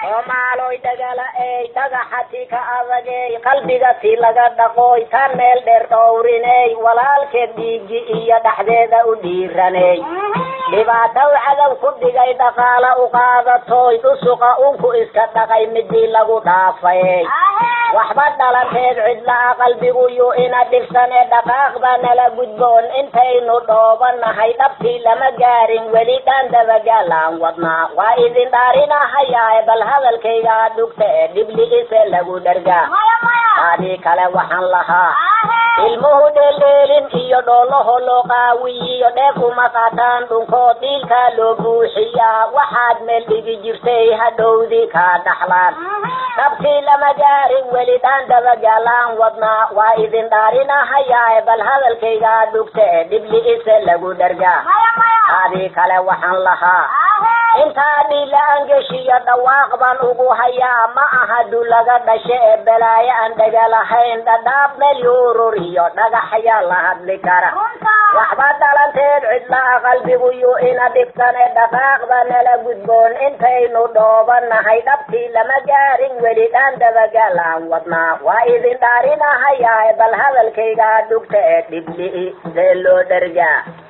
soomaaloy dhagala ey dhagaxati ka adagey qalbiga ti laga dhaqoy tan meel dheer dhowriney walaalkeed dhiigi iyo dhexdeeda u dhiiraney dhibaatow cadow ku dhigay dhaqaala u qaadatoy dhusuqa unku iska dhaqay midii lagu dhaafay waxba dhalanteed cidla-a qalbigu yu ina dhibsane dhaqaaqba nala gudboon intaynu dhoobanahay dhabtii lama gaarin weli dhaan dabagaalaan wadnaa waa idin dhaarinahayaa bal hadalkayga dhugta ee dhibli'ise lagu dhargaa adii kale waxaan lahaa ilmuhu dheeldheelin iyo dhoolaho loo qaawiyiyo dheef uma qaataan dhunkood dhiilkaa loo buuxiyaa waxaad meel dhigi jirtay hadhowdii kaa dhaxlaan dhabtii lama gaarin weli dhaan dabagaalaan wadnaa waa idin dhaarinahayaa bal hadalkayga dhugta ee dhibli'ise lagu dhargaa adii kale waxaan lahaa intaa dhiila angeshiyo dhawaaq baan ugu hayaa ma aha du laga dhashe ee balaayo aan dhagalahayn dhadhaab meel yuurur iyo dhagaxyaa la hadli kara waxba dhalanteed cidla-a qalbigu yu ina dhibsane dhaqaaqba nala gudboon intaynu dhoobanahay dhabtii lama gaarin weli dhaan dabagaalaan wadnaa waa idin dhaarinahayaa bal hadalkayga dhugta ee dhibli see loo dhargaa